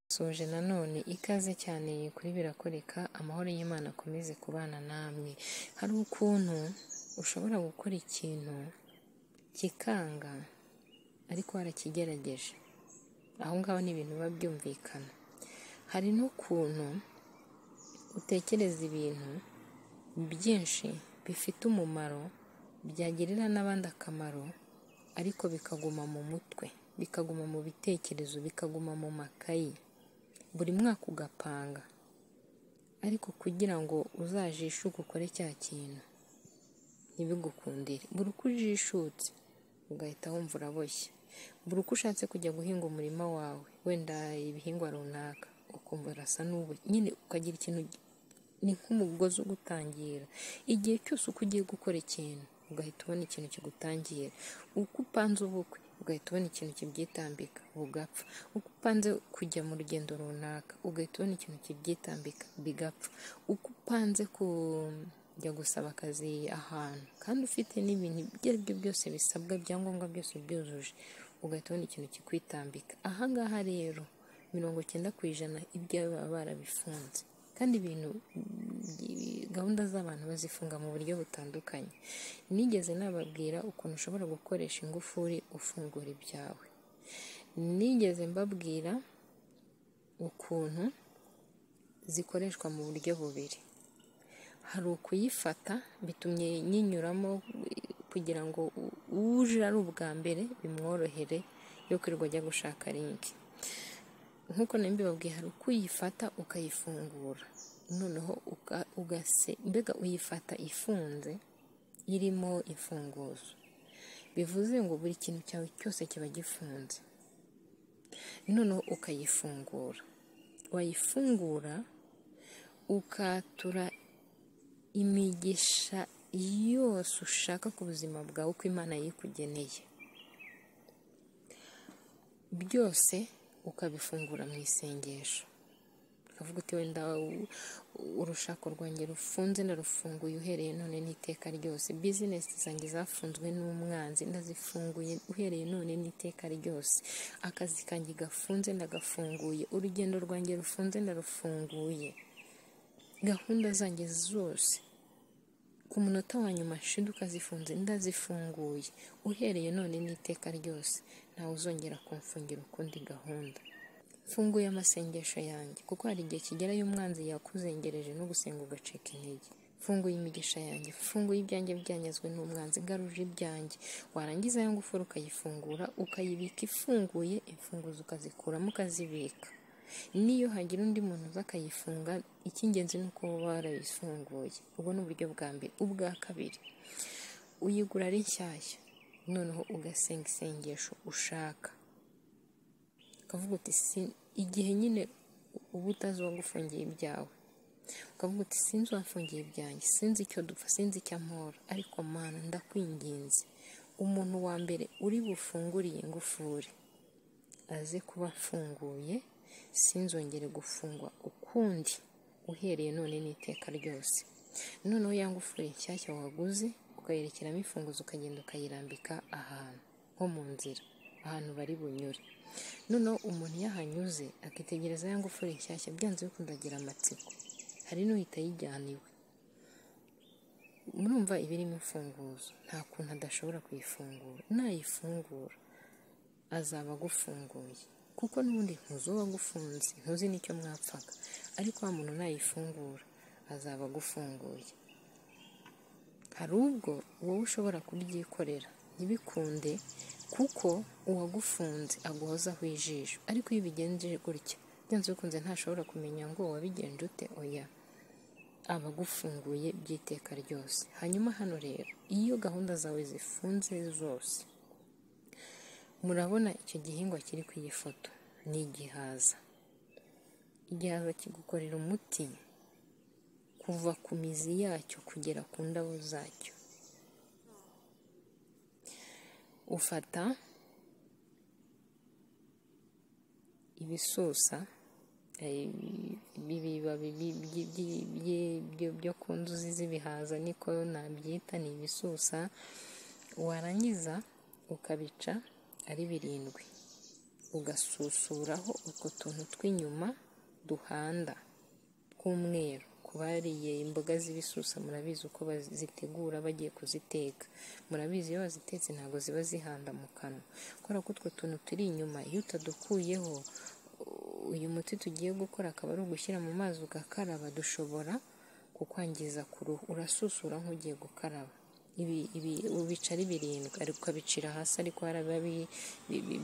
Nsoje nanone ikaze cyane kuri Birakoreka, amahoro y'Imana akomeze kubana namwe. Hari ukuntu ushobora gukora ikintu kikanga ariko warakigerageje, aho ngaho ni ibintu biba byumvikana. Hari n'ukuntu utekereza ibintu byinshi bifite umumaro, byagirira n'abandi akamaro ariko bikaguma mu mutwe, bikaguma mu bitekerezo, bikaguma mu makayi, buri mwaka ugapanga ariko kugira ngo uzajishuke ukore cya kintu ntibigukundire, buri uko ujishutse ugahita wumva uraboshye, buri uko ushatse kujya guhinga umurima wawe wenda ibihingwa runaka, ukumva urasa n'uboshye, nyine ukagira ikintu ni nk'umugozi ugutangira, igihe cyose uko ugiye gukora ikintu ugahita ubona ikintu kigutangira, uko upanze ubukwe ugahita ubona ikintu kibyitambika bugapfa, uko upanze kujya mu rugendo runaka ugahita ubona ikintu kibyitambika bigapfa, uko upanze kujya gusaba akazi ahantu kandi ufite n'ibintu ibyo ari byo byose bisabwa, ibyangombwa byose ubyujuje ugahita ubona ikintu kikwitambika, aha ngaha rero mirongo icyenda ku ijana ibyawe baba barabifunze kandi ibintu gahunda z'abantu bazifunga mu buryo butandukanye, nigeze nababwira ukuntu ushobora gukoresha ingufuri ufungura ibyawe, nigeze mbabwira ukuntu zikoreshwa mu buryo bubiri, hari ukuyifata bitumye nyinyuramo kugira ngo uje ari ubwa mbere bimworohere yo kwirirwa ajya gushaka linki, nk'uko nari mbibabwiye hari uko uyifata ukayifungura noneho ugase mbega uyifata ifunze irimo imfunguzo, bivuze ngo buri kintu cyawe cyose kiba gifunze, noneho ukayifungura, wayifungura ukatura imigisha yose ushaka ku buzima bwawe uko Imana yikugeneye, byose ukabifungura mu isengesho ukavuga uti wenda urushako rwanjye rufunze narufunguye uhereye none n'iteka ryose, bizinesi zanjye zafunzwe n'umwanzi ndazifunguye uhereye none n'iteka ryose, akazi kanjye gafunze ndagafunguye, urugendo rwanjye rufunze ndarufunguye, gahunda zanjye zose ku munota wa nyuma nshinduka zifunze ndazifunguye, uhereye none n'iteka ryose ntawe uzongera kumfungira ukundi gahunda, mfunguye amasengesho yanjye kuko hari igihe kigera y'umwanzi yakuzengereje no gusenga ugacika intege, mfunguye imigisha yanjye, mfunguye ibyanjye byanyazwe n'umwanzi, garuje ibyanjye, warangiza ya ngufuri ukayifungura ukayibika ifunguye, imfunguzo ukazikuramo ukazibika, n'iyo hagira undi muntu uza akayifunga icy'ingenzi ni uko uba warayifunguye, ubwo ni uburyo bwa mbere, ubwa kabiri uyigura ari nshyashya noneho ugasenga isengesho ushaka, ukavuga uti igihe nyine uba utazi uwagufungiye ibyawe, ukavuga uti sinzi uwafungiye ibyanjye, sinzi icyo dupfa, sinzi icyo ampora ariko mana ndakwinginze umuntu wa mbere uri bufungure iyi ngufuri aze kuba afunguye sinzongere gufungwa ukundi uhereye none n'iteka ryose, noneho ya ngufuri nshyashya waguze ukayerekeramo imfunguzo ukagenda ukayirambika ahantu nko mu nzira ahantu bari bunyure, noneho umuntu iyo ahanyuze akitegereza ya ngufuri nshyashya byanze bikunze agira amatsiko, hari n'uhita ayijyana iwe, murumva iba irimo imfunguzo nta kuntu adashobora kuyifungura, nayifungura azaba agufunguye kuko n'ubundi ntuzi uwo wagufunze ntuzi n'icyo mwapfaga ariko wa muntu nayifungura azaba agufunguye, hari ubwo wowe ushobora kubyikorera ntibikunde kuko uwagufunze aguhozaho ijisho ariko iyo ubigenje gutya byanze bikunze ntashobora kumenya ngo wabigenje ute oya aba agufunguye by'iteka ryose, hanyuma hano rero iyo gahunda zawe zifunze zose murabona icyo gihingwa kiri ku iyi foto ni igihaza, igihaza kigukorera umuti kuva ku mizi yacyo kugera ku ndabo zacyo, ufata ibisusa ibibabi byo ku nzuzi z'ibihaza niko nabyita ni ibisusa, warangiza ukabica ari birindwi ugasusuraho utwo tuntu tw'inyuma duhanda tw'umweru ku bariye imboga z'ibisusa murabizi uko bazitegura bagiye kuziteka murabizi iyo bazitetse ntabwo ziba zihanda mu kanwa kubera ko utwo tuntu turi inyuma iyo utadukuyeho uyu muti tugiye gukora akaba ari ugushyira mu mazi ugakaraba dushobora kukwangiza ku ruhu urasusura nk'ugiye gukaraba ibi ubicari birindwi ariko ukabicira hasi ariko haraba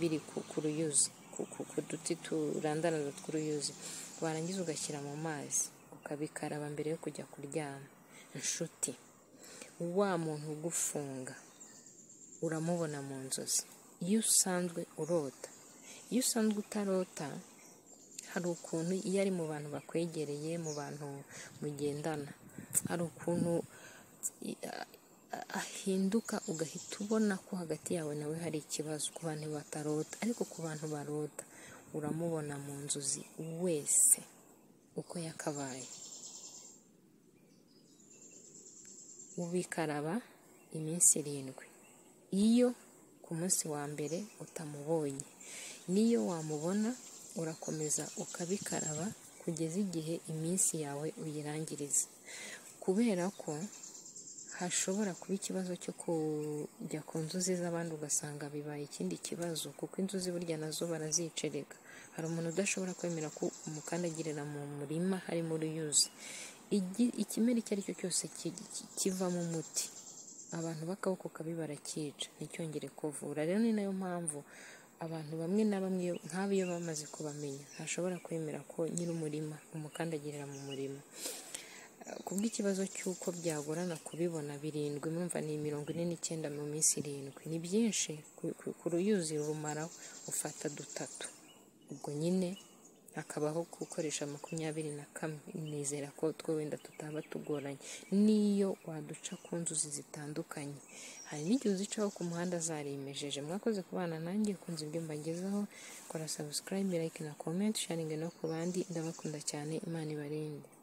biri ku ruyuzi ku duti turandaranda tw'uruyuzi warangiza ugashyira mu mazi ukabikaraba mbere yo kujya kuryama inshuti wa muntu ugufunga uramubona mu nzozi iyo usanzwe urota iyo usanzwe utarota hari ukuntu iyo ari mu bantu bakwegereye mu bantu mugendana hari ukuntu ahinduka ugahita ubona ko hagati yawe nawe hari ikibazo ku bantu batarota ariko ku bantu barota uramubona mu nzozi wese uko yakabaye ubikaraba iminsi irindwi iyo ku munsi wa mbere utamubonye n'iyo wamubona urakomeza ukabikaraba kugeza igihe iminsi yawe uyirangiriza kubera ko hashobora kuba ikibazo cyo kujya ku nzuzi z'abandi ugasanga bibaye ikindi kibazo kuko inzuzi burya nazo barazicerega hari umuntu udashobora kwemera ko umukandagirira mu murima harimo uruyuzi ikimera icyo ari cyo cyose kivamo umuti abantu b'akaboko kabi barakica nticyongere kuvura rero ni nayo mpamvu abantu bamwe na bamwe nk'abo iyo bamaze kubamenya ntashobora kwemera ko nyir'umurima umukandagirira mu murima ku bw'ikibazo cy'uko byagorana kubibona birindwi mwumva ni mirongo ine n'icyenda mu minsi irindwi ni byinshi ku ruyuzi rumaraho ufata dutatu ubwo nyine hakabaho gukoresha makumyabiri na kamwe nizera ko two wenda tutaba tugoranye n'iyo waduca ku nzuzi zitandukanye hari n'igihe uzicaho ku muhanda zarimejeje mwakoze kubana nanjye kunze ibyo mbagezaho kora subscribe like na comment sharingi no ku bandi ndabakunda cyane imana ibarinde